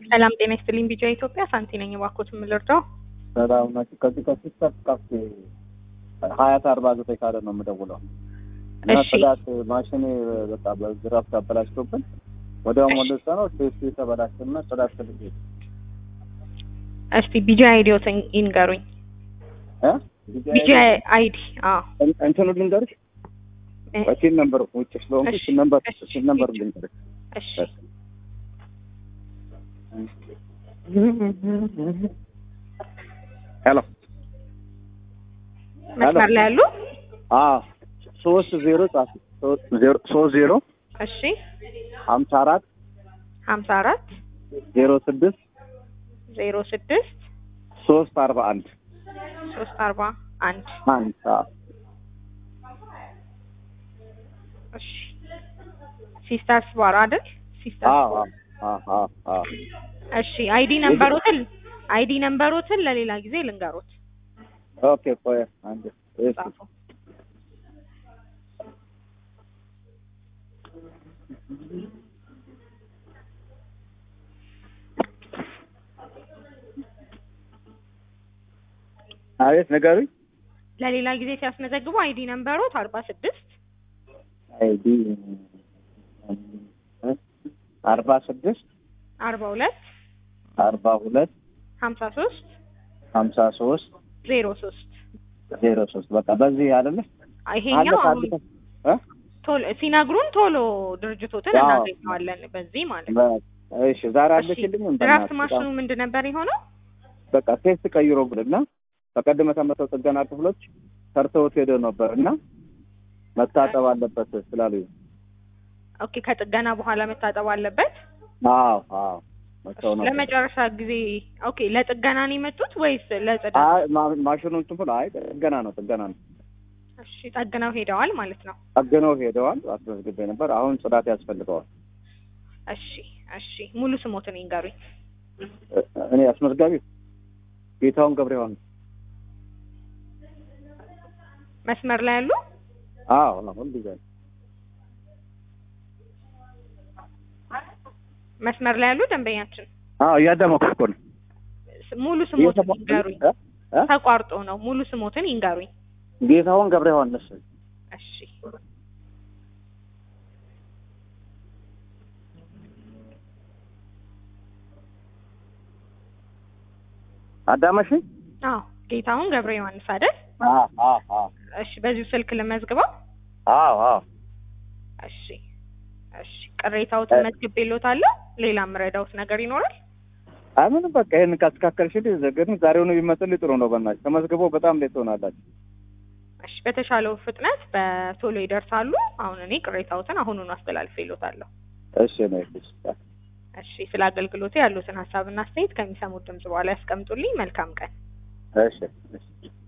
ሰላም ጤና ይስጥልኝ። ቢጫ ኢትዮጵያ ሳንቲ ነኝ። እባክዎት የምልርዳው? ሰላም ናቸው። ከዚህ ከሲስተር ካፌ ሀያት አርባ ዘጠኝ ካለ ነው የምደውለው እና እሺ። ጽዳት ማሽን በቃ በዝራፍ ተበላሽቶብን ወዲያው ሞለሰ ነው ቴስቱ የተበላሽና ጽዳት ትልቅ እስቲ ቢጂ አይዲዎትን ይንገሩኝ። ቢጂ አይዲ አዎ እንትኑ ልንገርሽ እ- ሲን ነምበር ውጭ ስለሆንኩ እሺ፣ ሲን ነምበር እሺ፣ ሲን ነምበር እሺ። ልንገርሽ እሺ ሄሎ መስመር ላይ ያሉ አዎ ሶስት ዜሮ ጻፍ ሶስት ዜሮ ሶስት ዜሮ እሺ ሀምሳ አራት ሀምሳ አራት ዜሮ ስድስት ዜሮ ስድስት ሶስት አርባ አንድ ሶስት አርባ አንድ አንድ አዎ እሺ ሲስተርስ ባር አይደል? ሲስተርስ አዎ ባር። አዎ አዎ አዎ እሺ አይዲ ነምበሮትን አይዲ ነምበሮትን ለሌላ ጊዜ ልንገሮት ኦኬ ቆይ አንድ እሺ ጻፉ። አቤት ንገሩኝ ለሌላ ጊዜ ሲያስመዘግቡ አይዲ ነምበሮት አርባ ስድስት አይዲ አርባ ስድስት አርባ ሁለት አርባ ሁለት ሀምሳ ሶስት ሀምሳ ሶስት ዜሮ ሶስት ዜሮ ሶስት በቃ በዚህ አይደለ ይሄኛው አለፈ አሁን አለፈ እ ቶሎ ሲነግሩን ቶሎ ድርጅቶትን አዎ። እናገኘዋለን በዚህ ማለት ነው። በ- እሺ ዛሬ እሺ አለችልኝ ድራፍት ማሽኑ ምንድን ነበር የሆነው? በቃ ቴስት ቀይሮ ብልና በቀደም ተመተው ጥገና ክፍሎች ሰርተውት ሄደው ነበር እና መታጠብ አለበት ስላሉኝ ኦኬ ከጥገና በኋላ መታጠብ አለበት። አዎ አዎ መተው ነበር ለመጨረሻ ጊዜ ኦኬ ለጥገና ነው የመጡት ወይስ ለጽዳት? አይ ማ- ማሽኑ እንትን ብሎ አይ ጥገና ነው ጥገና ነው እሺ ጠግነው ሄደዋል ማለት ነው። ጠግነው ሄደዋል አስመዝግቤ ነበር አሁን ጽዳት ያስፈልገዋል እሺ እሺ ሙሉ ስሞትን ይንገሩኝ። እ- እኔ አስመዝጋቢው ጌታውን ገብረ ዮሐንስ መስመር ላይ ያሉ አዎ አሁን ጊዜ መስመር ላይ ያሉ ደንበኛችን አዎ እያዳመኩ እኮ ነው ስ- ሙሉ ስሞትን እየሰማሁ- ይንገሩኝ። እ? እ? ተቋርጦ ነው ሙሉ ስሞትን ይንገሩኝ። ጌታውን ገብረ ዮሐንስ እሺ አዳመሽ አዎ ጌታሁን ገብረ ዮሐንስ አይደል? አዎ አዎ አዎ እሺ በዚሁ ስልክ ልመዝግበው። አዎ አዎ እሺ እሺ ቅሬታዎትን መዝግቤልዎታለሁ። ሌላ የምረዳዎት ነገር ይኖራል? አይ ምንም በቃ ይሄን ካስተካከልሽልኝ ግን ዛሬውኑ ቢመጥልኝ ጥሩ ነው በእናትሽ ተመዝግቦ በጣም ሌት ትሆናላችሁ እሺ በተሻለው ፍጥነት በቶሎ ይደርሳሉ። አሁን እኔ ቅሬታዎትን አሁኑኑ አስተላልፌልዎታለሁ። እሺ ነው እሺ እሺ ስለ አገልግሎቱ ያሉትን ሀሳብና አስተያየት ከሚሰሙት ድምጽ በኋላ ያስቀምጡልኝ። መልካም ቀን። እሺ እሺ